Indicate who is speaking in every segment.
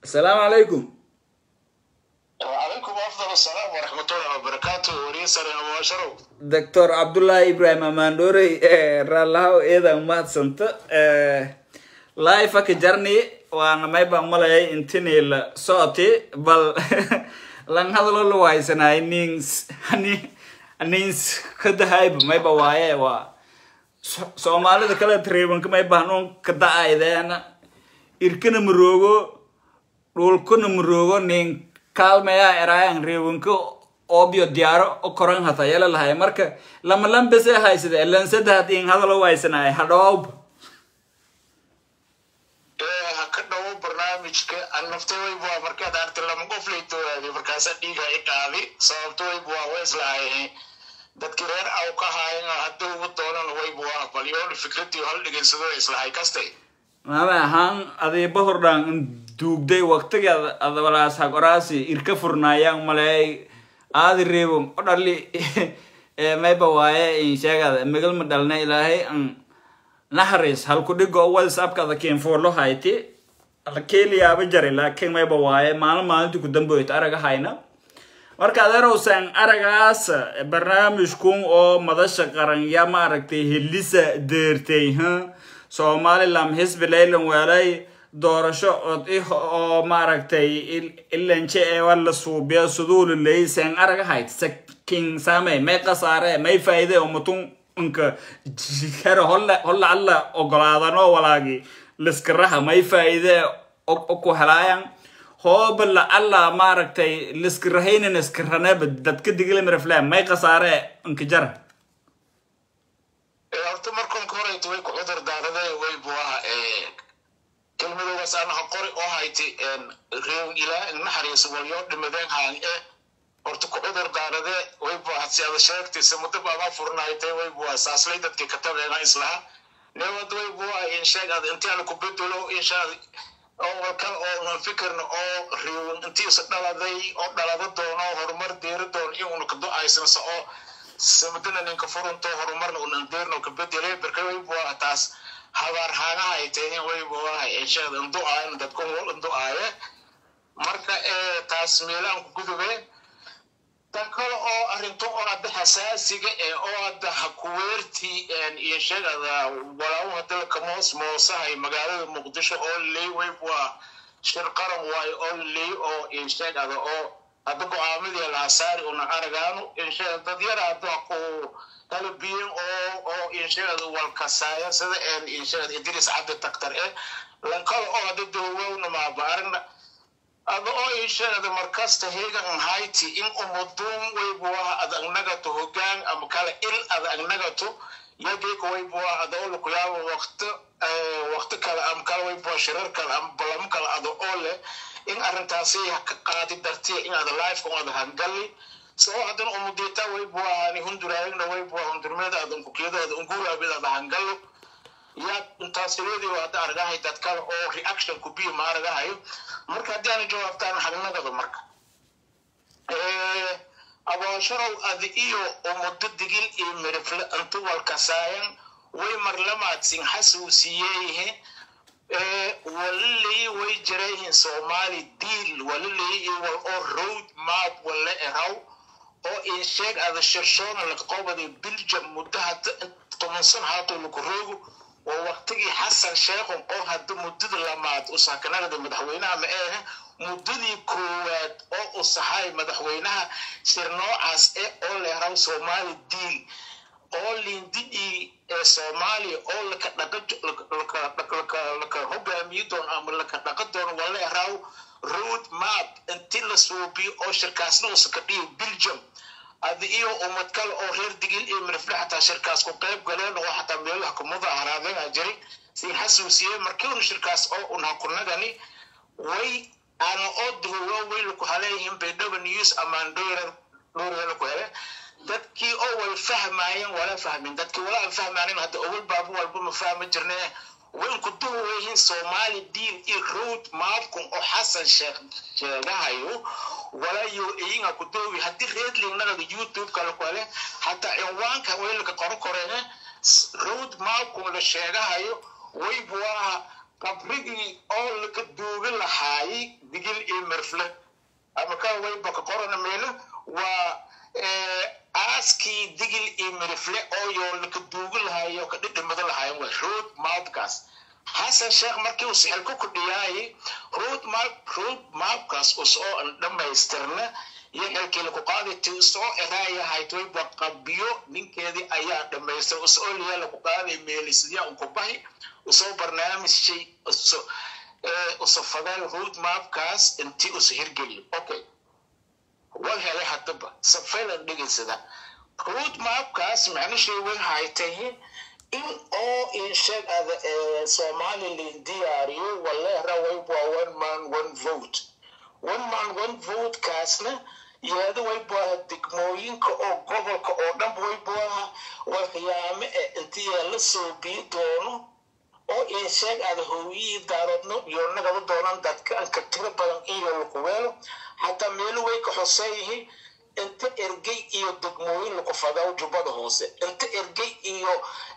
Speaker 1: asalaamu calaykum
Speaker 2: وعليكم أفضل السلام ورحمة الله وبركاته وريسر وشرو
Speaker 1: doctor cabdullaahi ibrahim amaandhoorey raallahow eedan mahadsanta laifaka jarni waana maybaan malayay intinii la socoti bal lan hadalo la waaysanay nins hani nins kadahayba mayba waaye waa So- soomaalida kale tribanka mayba hanuun kada'aydeena irkana maroogo dhulkana maroogo nin kaalmaya eraayan reebanka obyo diyaaro o koran hata yala lahay marka lama lambese haysade lansada hadin hadalo waaysanay hadhowb
Speaker 2: ka dhawo barnaamijka aan naftay wayb waa markaad aragtay lama qof lay doodaadi markaasa dhiiga i qaadi sababto wayb waa way islahay dadki reer aw ka haayan hadda ugu doonan wayb waa balyoon fikradii hal dhegeysado islahay kastay
Speaker 1: maame ahaan adiiba hordhaan in duugday waqtiga adabalaas hagoraasi irka furnaayaan maleey aadi reebon o dhali mayba waaye in sheegada migal ma dhalna ilaahay an naxariis halku dhigo whatsappka ada keenfoolo hayti ala keeliyaaba jari laakiin mayba waaye maalin maalintii ku damboyta araga hayna marka adeerowsan aragaas barnaamijkun oo madasha qaran ya ma aragtay helisa deertay ha somaliland xisbi leylan weelay doorasho od i oo maaragtay ilanje eewa la suubiya suduulu leysan araga hayd sakin samey may qasaare may faaide umatun inka jikara holla holla alla ogolaadano walaagi liskaraha may faaide ku helaayan hooba la alla maaragtay liskirahaynan iskiraneba dadka digilamiraflaan may qasaare inka jara
Speaker 2: horta markan ka horeyta way ku cudur daarade wayb waa kelmadoogaas anaha qori oo hayti reewn ilaa naxariis walyoo dhimadeen haan e horta ku cudur daarade wayb waa si ada sheegtaysa muddo baamaa furnaytay wayb waa saaslay dadkii ka tabeena islaha newad wayb waa insheeg ad intii ana ku bedelo inshaad oo walkal oo aan fikirna oo reewn intiisa dhaladay oo dhalada doono horumar deeri doono in una kado aysansa oo samadana ninka furunto horumarna unan deerno ka bedelay barka wayb waa taas habaar haagaha ay tahin wayb waa inshaad indu-aayan dadku wal indu-aaye marka taas meelaan ku gudubeen tan kale oo arrinto oo hadda xasaasiga ee oo hadda hakuweertii iyo sheegada walaawo hadda kamoos moosahay magaalada muqdisho oo ley wayb waa shir qaran waayo oo ley oo insheegada oo hadda go-aamadii laasaari una aragaano insheega dad yara hadda ku talabiyen oo oo insheegada walkasaaya sida insheegada idris cabdi taktar eh lankada oo hadda dowowna maabaaragna ada oo insheegada markasta heegan hayti in umuduun waybuwaha ada agnagato hogaan ama kale il ada agnagato yageyka waybuwaha ada oo lakuyaabo waqti waqti kale ama kale waybuwa shirar kale ama balamo kale ada oo leh in arrintaasi ka qaadi dartiya in ada lifeka un ada hangali sao haddana umudita waybuwahani hunduraayagna waybuwa hundurmeeda ada unkukiyadooda unguraabida ada hangalo yaa intaasileedii hadda aragahay dad kale oo reaction ku biyo ma aragahayo marka haddii aana jawaabtaan hagnagada marka abaasharow adi iyo umudo digil iyo mirifle intu walkasaayan way marlamaadsin xasuusiyeeyihe walilay way jirayhin soomaali diil walilay iyo wal oo road map wala eraw oo insheeg ada shirshoona laqobada biljam muddo hadda toban san haato lakuroogo waa waqtigii xasan sheekhon oo hadda muddada lamaad u sakanagada madaxweynaha ma ehe muddadii koowaad oo u sahay madaxweynaha shir noocaas e oo leeraw soomaali diil oo lindidii ee soomaaliya oo laka dhaqalaka hogaamiyi doono ama laka dhaqa doono waa leeraw road map intii la suubiyo oo shirkaasna uusa ka dhiyo biljam adi iyo ummad kale oo reer digil iyo mirifle xataa shirkaas ku qayb galeen oo xataa meelaha ku mudaaharaadana jiray siin xasuusiyey markiinu shirkaas oo unha kunagani way ana oo duhuwo way laku haleeyihiin baydhaba news amaan dhorer dhorer ku hele dadkii oo wal fahmaayeen wala fahmin dadkii wala aan fahmaanin hadda owal baabu walba ma fahma jirne way ku duhuweyihiin soomaali diin iyo road maapkun oo xasan sheekh sheegahayo walayo iyinga ku doowi haddii redlingnagada youtube kale kale hataa cinwaanka waylaka qoro koreene road mapkun la sheegahayo waybuwaa qabrigii oo laka duugi lahaayay mirfle ama ka wayba ka qorana meelo waa aaskii digil iyo mirifle oo yoolka duugi lahayo ka dhidhimado lahayen waa road mapkaas xasan sheekh markii uu sixil ku kudhiyaayay road map road mapkaas usoo dhammaystirna iyo xilkii laku qaaday ti soo eraayahayd wayba qabiyo ninkeedii ayaa dhammaystir usoo liya laku qaaday meelisya unku bahi usoo barnaamijshay uso fadaal road mapkaas intii usa hirgeliyo okay wal helay haddaba safelan dhegaysada road mapkaas macnashii way haytay in oo insheeg ada somalilan diyaariyo waleera wayba one man one vote one man one vote kaasna yeeda waybaha degmooyinka oo gobolka oo dhan waybaha waxyaame e intii la soo bii doono oo insheeg ada hooyihii daaroodno iyo nagaba doonan dadka anka tiro badan iyo lakuweelo xataa meelo way ka xoseeyihiin inta ergey iyo degmooyin laku fadaw jubbada hoose inta ergey iyo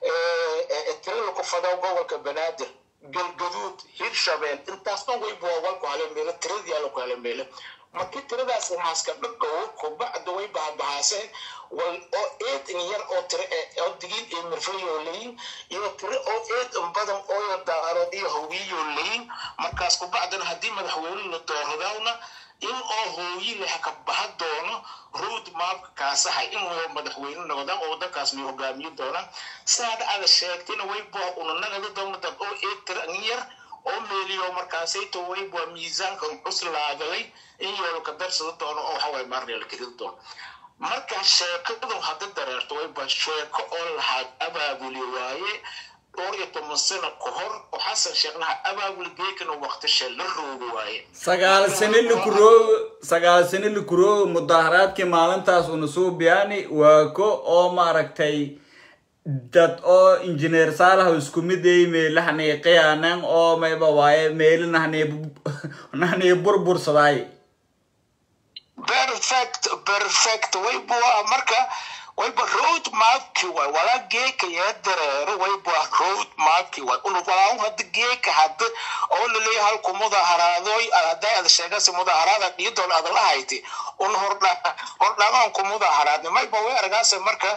Speaker 2: tiro laku fadaw gobolka banaadir galgaduud hirshabeel intaas dhan way boowalku hale meelo tiradii laku hale meelo markii tiradaas haaska dhadhow kubacda way bahabahaaseen wal oo eed in yar oo tiro oo digin iyo mirfayoo leyin iyo tiro oo eed in badan ooyo daarood iyo hawiyoo leyin markaas kubacdana haddii madaxweyne la dooradawna in oo hooyi leh ka baha doono road mapka kaasahay in madaxweyne noqdaan oo wadankaas may hogaamiyo doonaan saada ada sheegtayna way boo unanagada doona dad oo eeg tira yar oo meeliyo markaasayto way boo miisaanka cuslaadaday in yoolo ka darsada doono oo waxaway maarnay la kelida doono marka sheekadu hadda dareerto way baa sheeko oo lahaad abaabuli waaye dhowr iyo toban sano ka hor oo xasan sheeknaha abaabul geekana waqtishe la roogi waaye
Speaker 1: sagaal sano lakuroogo sagaal sano lakuroogo mudaharaadkii maalintaas una soo biyaani waa ko oo maaragtay dad oo injineer saalaha isku mid ay meelahanay qiyaanan oo mayba waaye meelinahanay nahanay burbursadaay
Speaker 2: perfect perfect wayba marka wayba road mapki way wala geeka yaa dareero wayba road mapki way unu walaa hadda geeka hadda oo laleeyahay halku mudaharaadoy hadday ada sheegasi mudaharaada dhiidoon ada lahayti un hordha hordhagaan ku mudaharaadni mayba way argaase marka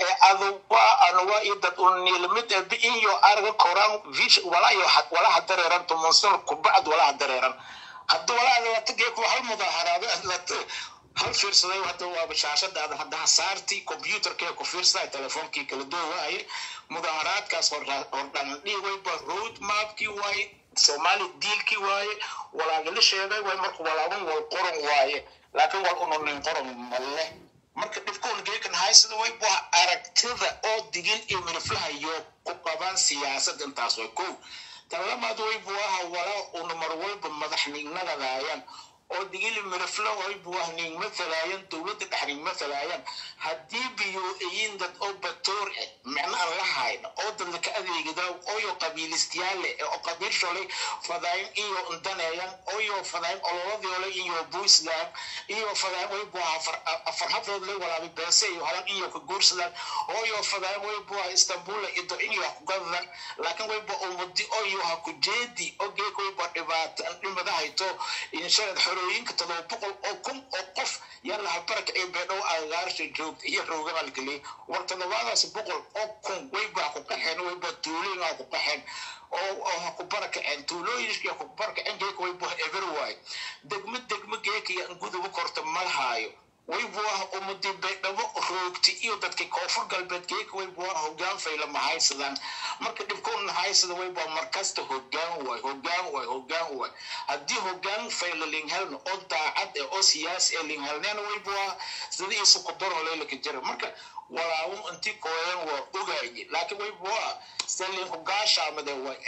Speaker 2: aduwa anuwa iyo dad un niilamid iyo arga koraan vish wala iyo wala hadareeran tumunsan kubacd wala hadareeran hadda walaada wata geeku hal mudaharaado hal fiirsaday hadda waaba shaashadaada hadda hasaartii computerkee ku fiirsaday telefoonkii kala duwaaye mudaharaadkaas hordhan dhigayba road mapkii waaye soomaali diilkii waaye walaagala sheegay way marka walaaban wal qoran waaye laakiin wal ununin qoran male marka dhibkoon geekan haysada way bua aragtida oo digin iyo miriflahayo ku qabaan siyaasad intaas way kow talamaad way buaha walaa una mar walba madaxnignagadaayaan oo digili miriflo way buah ning mathalaayan dowladda dhexning mathalaayan haddii biyo-ayin dad oo batoor eh micno aan la hayno oo dadla ka adeegida ooyo qabiilistiyaale oo qabiil sholay fadayn iyo ndaneeyan ooyo fadayn ololadoole iyo buisland iyo fadayn way buah afar hablood lay walaabay beese iyo halan iyo ka guursadaan ooyo fadayn way buah istanbul ido in iyo ku gadadan laakiin way buah umadi ooyo ha ku jeedi oo geek way buah dhibaato dhimadahayto inshaad xorooyinka todoba boqol oo kun oo qof yalla halbaraka ee beedhow agaarsha joogta iyo roogamalkali war todobaadaas boqol oo kun way baa ku qaxeen way baa tuulooyinaa ku qaxeen oo ha ku barakaceen tuulooyinka ku barakaceen geeka way baa everywhere degmo degmo geeka iyo guduba korta malhaayo way buaha umadi baydhabo roogti iyo dadka koonfur galbeed geeka way buaha hogaan fayla mahaysadaan marka dhibkoona haysada way bua markasta hogaan waay hogaan waay hogaan waay haddii hogaan fayla linghelna oo daacad eh oo siyaasi ee linghelneena way buaha sidii isu qudaro leylaka jira marka walaawun intii kooyan waa ogaaye laakiin way buaha selinku gaashaamade waay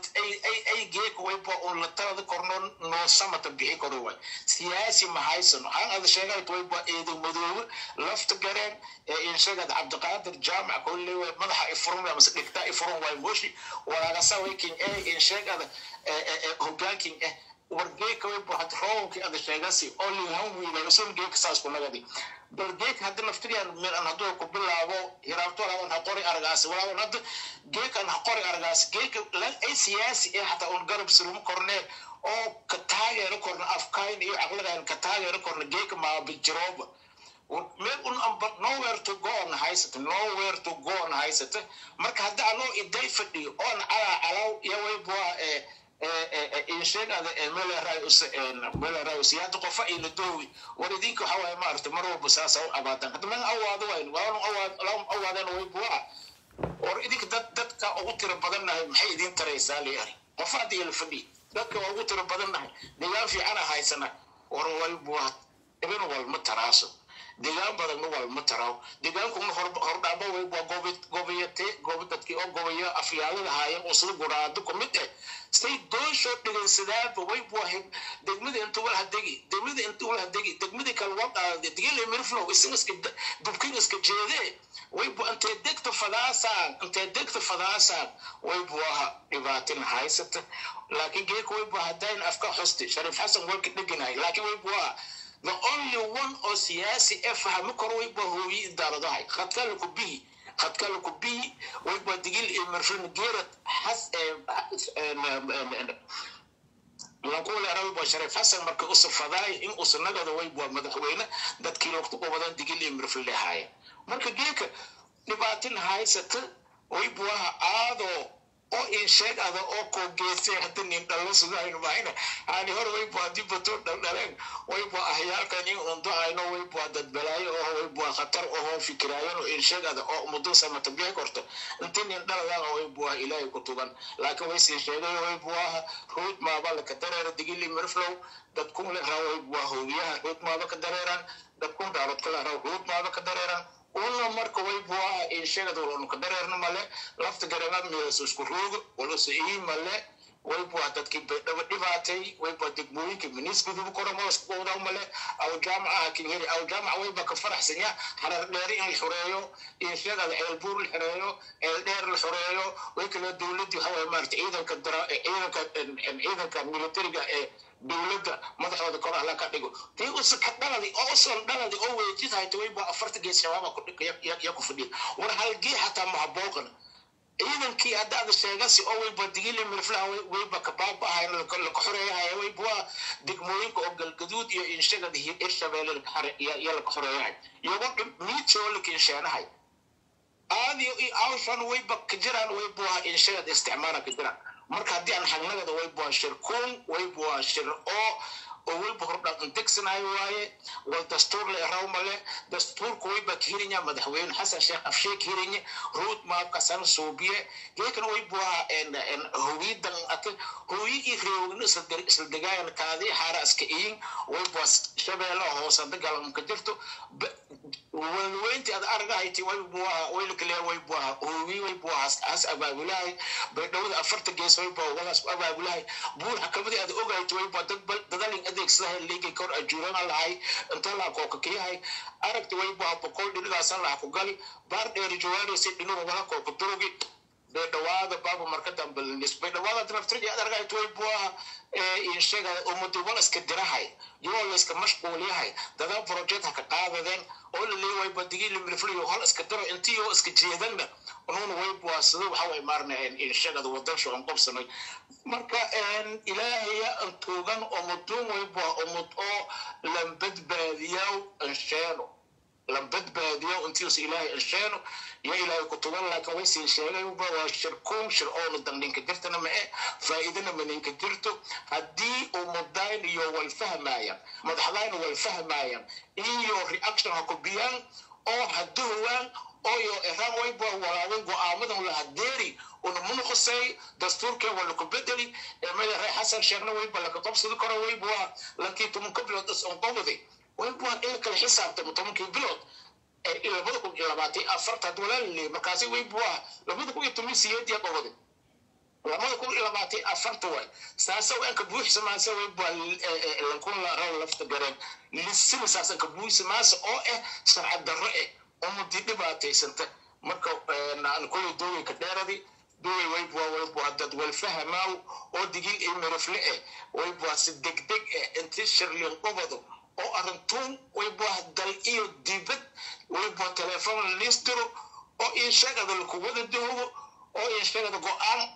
Speaker 2: ay geeka way bua un la talada korno noo samata bixi karo waay siyaasi mahaysano han ada sheegayt way bua eedo madoobe lafta gareen ee inshagad cabdiqaadir jaamac kolle way madaxa ifurun waay mase dhigtaa ifurun waay moshi walaagasa wayking ee inshagada hogaanking eh war geeka way bua had roobkii ada sheegasi oo lihan wiila sun geeka saas ku nagadi bal geeka hadda naftiriyaan milan hadduu ku bilaabo hiraabto walaaban ha qori argaasi walaaban hadda geekan ha qori argaasi geeka lan ay siyaasi ee hataa un garab suruma kornee oo ka taageero korna afka kayn iyo caqligan ka taageero korna geeka maabijirooba meel un amba nowhere to go on haysata nowhere to go on haysata marka hadda anoo iday fadhiyo oon calaa calaw iyo waybua insheegada meeleraayusyaada qofa ila doowi war idinka waxa waaye maarata mar walba saasa u abaadan hadda man awaado wayn waanu awaadeen waybua war idinka dad dadka ugu tiro badannahay maxay idin taraysaa liyari qofa hadda ila fadhiyo dadka waa ugu tiro badannahay degaan fiicana haysana war waybua ibin walma taraaso degaan badan ma walma taraaw degaankuna hordhaamba waa gobayate goba dadkii oo gobaya afyaalada haayeen oo sida guraado ku mid eh say doosho dhigaysadaaba way buahayd degmada inta wal hadegi degmada inta wal hadegi degmadii kale waa qaadade digile mirflow isin iska dubkin iska jeedee way bu intee degta fadaasaan intee degta fadaasaan way buaha dhibaatin haysata laakiin geeka way bua hadayn afka xusti shariif xasan walka dheganahay laakiin way buaha the only one oo siyaasi ee fahmi karo way bua hooyi idaaradahay khadkala ku bihi khadkala ku bihi way bua digil iyo mirflin geerad xas lankuule araba shariif xasan marka usafadaay in usanagada way bua madaxweyne dadkii logta ubadan digil iyo mirflin haaya marka geeka dhibaatin haysata way buaha aadoo oo insheeg ada oo koogeysay hadda nin dhalo sudahayno mahayna ani hore way bua dibato dhaldhaleen way bua ahyaalkan in undahayno way bua dadbalaayo oo way bua khatar ohoo fikiraayan oo insheeg ada oo muddo samata bixi korto inti nin dhaladaan way bua ilaahay ku tugan laakiin way sii sheegay way buaha ruud maaba laka dareera digili mirflow dadkun le raa way bua hoogiyaha ruud maaba ka dareeraan dadkun daarod kala raa ruud maaba ka dareeraan una marka way buaha inshegada walanu ka dareerna male lafta garana meelaso isku roogo walase ii male way bua dadkii baydhaba dhibaatay way bua degmooyinka minisgudubu koromawada male aw jaamacaha kinheri aw jaamaca wayba ka faraxsanya harar dheeri in la xoreeyo inshegada ceelbuur la xoreeyo ceel dheer la xoreeyo way kale dowladii waxa waye maarata ciidanka dara ciidanka ciidanka militariga ee dowladda madaxooda kor alla ka dhigo tii usa ka dhaladi oo usan dhaladi oo weejidhayta wayba afarta gees shabaaba ya ku fadhiya war halgee xataa mahabooqan ciidankii haddaada sheegasi oo wayba digili mirflaha wayba ka baaba'ahayn laka xoreeyahaya wayba degmooyinka oo galgaduud iyo inshagada hirshabeelle iyo laka xoreeyahay iyago miidshoo laka insheenahay aadiyo iyo awshan wayba ka jiraan waybuha inshagada isticmaala ka jiraan marka haddii aan hagnagada waybuha shir kuun waybuha shir oo oo wayba hordhaan degsanayo waaye wal dastuur le raw male dastuurku wayba ka hirinya madaxweyne xasan sheekh afsheek hirinya ruud maabkasan suubiye geekana waybuha howiidan ate hooyi iyo reewgna isla degaayan kaadii xaara iska iyin waybuha shabeella hoose dagaalamka jirto walweynti ad argahayti waybuha waylakaleya waybuha hooyi waybuha has abaabulahay baydhawada afarta gees waybuha walaas abaabulahay buur xakamadii ad ogahayta waybuha dadalin adeegsadahay leegay kor ajuurana lahay inta laa kookakiyahay aragti waybuha boqol dhinigaasan laha ku gali baar dheeri jawaanaysa dhinuhu wala kooka durugi baydhawaada baaba marka dambe linis baydhawaada naftirji ad argahayta waybuha insheega umadi wala iska dirahay yoo la iska mashquulyahay dadaa project ha ka qaadadeen oo la leeyahay wayba digili milfliyo hal iska diro intiyo iska jeedanna unuuna waybuha sida waxa way maarnayeen inshegada wadan shucan qobsanay marka ilaahaya antuugan umuduun waybuha umud oo lambadbaadiyaw ansheeno lambadbaadiyaw intiis ilaahay ansheeno iyo ilaahay ku tugan laakiin way sii sheegay waa shirkuun shir oona dandhinka jirtana mae faa'iidana maninka jirto haddii umudayn iyo way fahmaayaan madaxdayna way fahmaayaan iyo reaction ha kubiyaan oo haduhowaan oyo eraan wayba walaawen go-aamadan la hadeeri una munuqusay dastuurkeen waa laku bedeli madaxay xasan sheekhna wayba laka qabsadi karo wayba lankii tobanka bilood isonqobadi wayba in kala xisaabtamo tobankii bilood labada kun iyo labaatan afartaad walaalile markaasi wayba labada kun iyo toban siyeed yaa qobadi labada kun iyo labaatan afarta waay saasa anka buuxsamaasa wayba lankun raw lafta gareen lisina saas anka buuxsamaasa oo ah sharcad darro eh ummadii dhibaataysanta marka kulay dooyinka dheeradi dooy waybuwa waybuwa dad walfahamaaw oo digil iyo mirifle eh waybuwa si degdeg eh inti shirlin qobado oo arrintuun waybuwa dal iyo dibad waybuwa telefoon liis diro oo inshagada laku wada doogo oo inshagada go-aan cad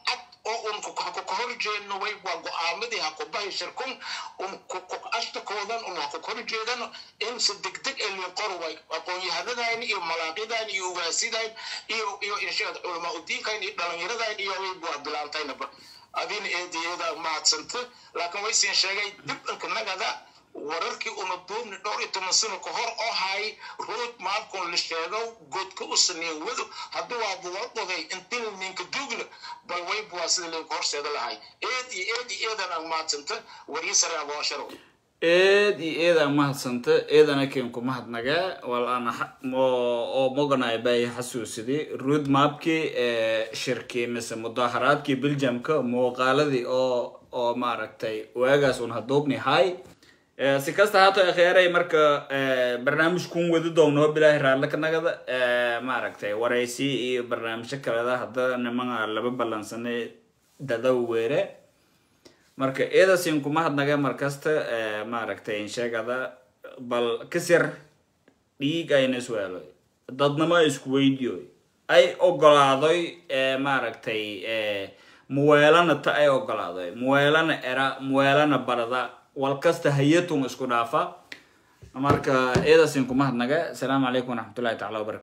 Speaker 2: oo un ka horjeedno way waa go-aamadii ha ku bahi shirkun un ashtakoodan un ha ku horjeedano in si degdeg ee lin qor way aqoon-yahanadayn iyo malaaqyadayn iyo ugaasidayn iyo iyo inshaad culamaa udiinkayn iyo dhalinyaradayn iyo way waa bilaantaynaba adina eediyada mahadsanta laakiin way siin sheegay dib inka nagada wararkii una duubni dhowr iyo toban sano ka hor oo hay rood maalkun la sheego godka u saneyn wado hadduu waa buwadoday intin ninka duugna bal wayba waa sida linka horseeda lahay eed iyo eed iyo eedan aan mahadsanta warii sare aboonsharo
Speaker 1: eed iyo eedaan mahadsanta eedana keen ku mahadnaga wal aan oo moganay bay xasuusidii road mapkii shirkii mise mudaharaadkii belgiumka muuqaaladii oo oo maaragtay waagaas un haduubni hay si kasta haato akheeray marka barnaamijkun wadi doonoo bilaahi raalle ka nagada maaragtay waraysi iyo barnaamijyo kaleda hadda nimana laba ballansanay dadaw weere marka eedasin kuma hadnaga markasta maaragtay insheegada bal kasir dhiig ayna isweelo dadnamo isku weydiyo ay ogolaadoy maaragtay muweelana ta ay ogolaadoy muweelana era muweelana barada walkasta hayatun isku dhaafa marka eedasin kuma hadnaga asalaamu calaykum waraxmatullahi tacala wabarakatu